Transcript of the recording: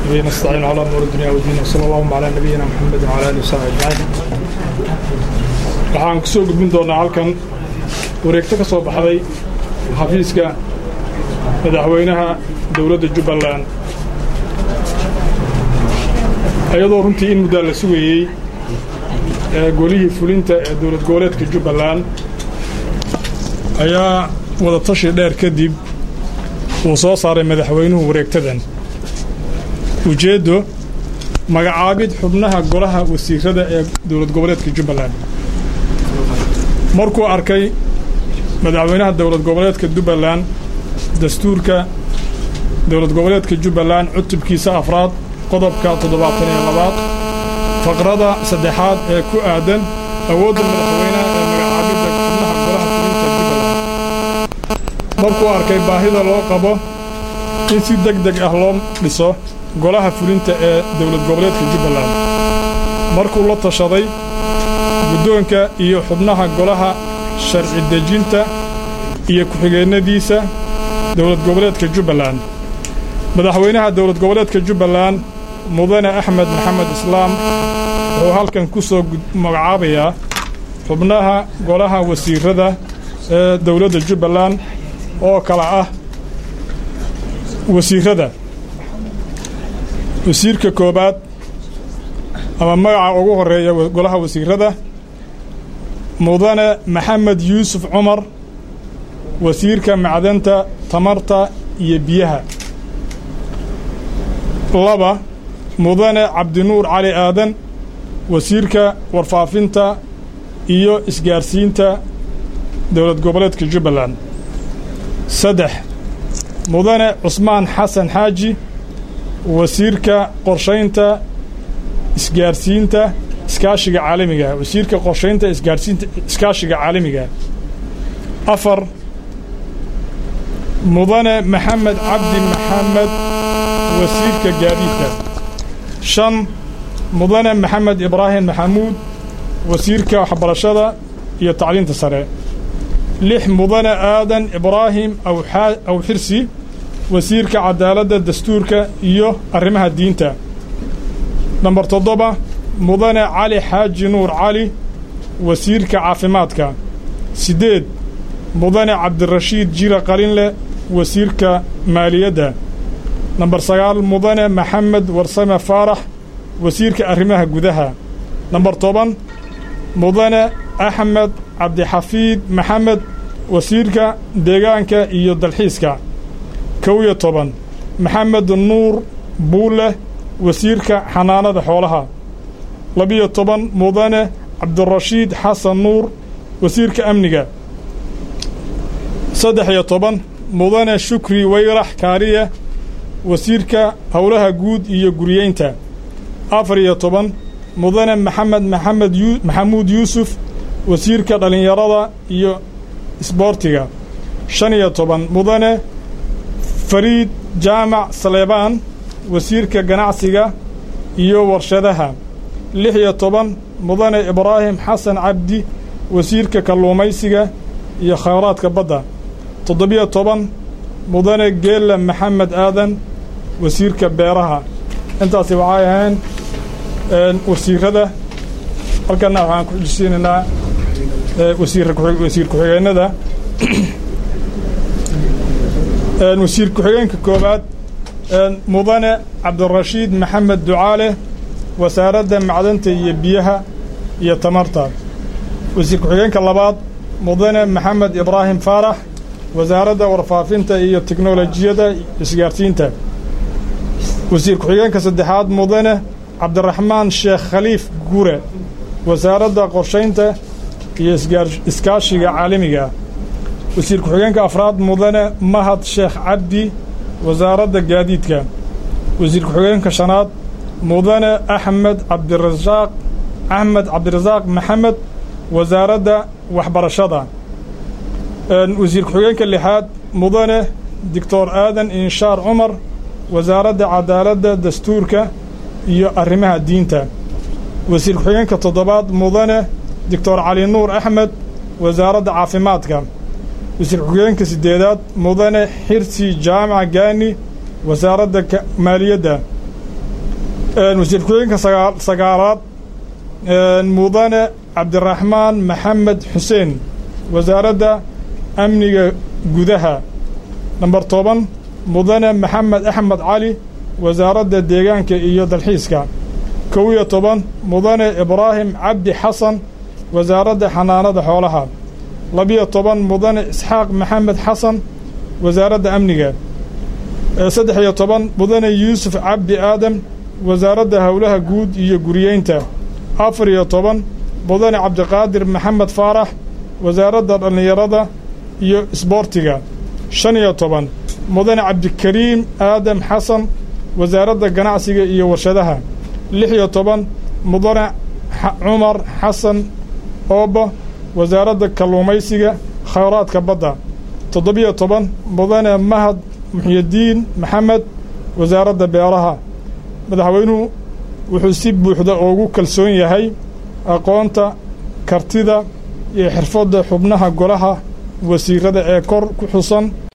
به نستعين على أمور الدنيا والدين وصلى اللهم على نبينا محمد وعلى آله وصحبه أجمعين waxaan kusoo gudbin doonaa halkan wareegto ka soo baxday xafiiska madaxweynaha dowladda jubbaland iyadoo runtii in muddaa la sugayey golihii fulinta ee dowlad goboleedka jubbaland ayaa wadatashi dheer kadib uu soo saaray madaxweynuhu wareegtadan ujeeddo magacaabid xubnaha golaha wasiirada ee dowlad goboleedka jubbaland markuu arkay madaxweynaha dowlad goboleedka jubbaland dastuurka dowlad goboleedka jubbaland cutubkiisa afraad qodobka toddobaatan iyo labaad faqrada saddexaad ee ku aadan awoodda madaxweynaha ee magacaabidda xubnaha golaha fulinta jubbaland markuu arkay baahida loo qabo in si deg deg ah loo dhiso golaha fulinta ee dowlad goboleedka jubbaland markuu la tashaday guddoonka iyo xubnaha golaha sharci dejinta iyo ku-xigeennadiisa dowlad goboleedka jubbaland madaxweynaha dowlad goboleedka jubbaland mudane axmed maxamed islaam wuxuu halkan ku soo magacaabayaa xubnaha golaha wasiirada ee dowladda jubbaland oo kala ah wasiirada wasiirka koobaad ama magaca ugu horeeya golaha wasiirada mudane maxamed yuusuf cumar wasiirka macdanta tamarta iyo biyaha laba mudane cabdinuur cali aadan wasiirka warfaafinta iyo isgaarsiinta dowlad goboleedka jubbaland saddex mudane cusmaan xasan xaaji wasiirka qorshaynta isgaarsiinta iskaashiga caalamiga wasiirka qorshaynta isgaarsiinta iskaashiga caalamiga afar mudane maxamed cabdi maxamed wasiirka gaadiidka shan mudane maxamed ibraahim maxamuud wasiirka waxbarashada iyo tacliinta sare lix mudane aadan ibraahim aw xirsi wasiirka cadaaladda dastuurka iyo arrimaha diinta namber toddoba mudane cali xaaji nuur cali wasiirka caafimaadka siddeed mudane cabdirashiid jira qalinle wasiirka maaliyadda namber sagaal mudane maxamed warsame faarax wasiirka arrimaha gudaha namber toban mudane axmed cabdixafiid maxamed wasiirka deegaanka iyo dalxiiska kow iyo toban maxamed nuur buulle wasiirka xanaanada xoolaha labiyo toban mudane cabdirashiid xasan nuur wasiirka amniga saddex iyo toban mudane shukri weyrax kaariye wasiirka howlaha guud iyo guriyeynta afar iyo toban mudane maxamed maxamed maxamuud yuusuf wasiirka dhallinyarada iyo isboortiga shan iyo toban mudane fariid jaamac saleebaan wasiirka ganacsiga iyo warshadaha lix iyo toban mudane ibraahim xasan cabdi wasiirka kalluumaysiga iyo khayraadka badda toddobiyo toban mudane geelle maxamed aadan wasiirka beeraha intaasi waxay ahayn wasiirada halkanna waxaan ku xujisiinaynaa wasiir ku-xigeenada wasiir ku-xigeenka koowaad mudane cabdirashiid maxamed ducaale wasaaradda macdanta iyo biyaha iyo tamarta wasiir ku-xigeenka labaad mudane maxamed ibraahim faarax wasaaradda warfaafinta iyo teknolojiyadda isgaarsiinta wasiir ku-xigeenka saddexaad mudane cabdiraxmaan sheekh khaliif gure wasaaradda qorshaynta iyo iskaashiga caalamiga wasiir ku-xigeenka afraad mudane mahad sheekh cabdi wasaaradda gaadiidka wasiir ku-xigeenka shanaad mudane axmed cabdirasaaq axmed cabdirasaaq maxamed wasaaradda waxbarashada wasiir ku-xigeenka lixaad mudane doctor aadan inshaar cumar wasaaradda cadaaladda dastuurka iyo arrimaha diinta wasiir ku-xigeenka toddobaad mudane doctor cali nuur axmed wasaaradda caafimaadka wasiir ku-xigeenka siddeedaad mudane xirsi jaamac gaani wasaaradda maaliyadda wasiir ku-xigeenka sagaalaad mudane cabdiraxmaan maxamed xuseen wasaaradda amniga gudaha namber toban mudane maxamed axmed cali wasaaradda deegaanka iyo dalxiiska kow iyo toban mudane ibraahim cabdi xasan wasaaradda xanaanada xoolaha labiyo toban mudane isxaaq maxamed xasan wasaaradda amniga saddex iyo toban mudane yuusuf cabdi aadam wasaaradda howlaha guud iyo guriyeynta afar iyo toban mudane cabdiqaadir maxamed faarax wasaaradda dhallinyarada iyo isboortiga shan iyo toban mudane cabdikariim aadam xasan wasaaradda ganacsiga iyo warshadaha lix iyo toban mudane cumar xasan ooba wasaaradda kalluumaysiga khayraadka badda toddobiyo toban mudane mahad muxyidiin maxamed wasaaradda beeraha madaxweynuhu wuxuu si buuxda ugu kalsoon yahay aqoonta kartida iyo xirfadda xubnaha golaha wasiirada ee kor ku xusan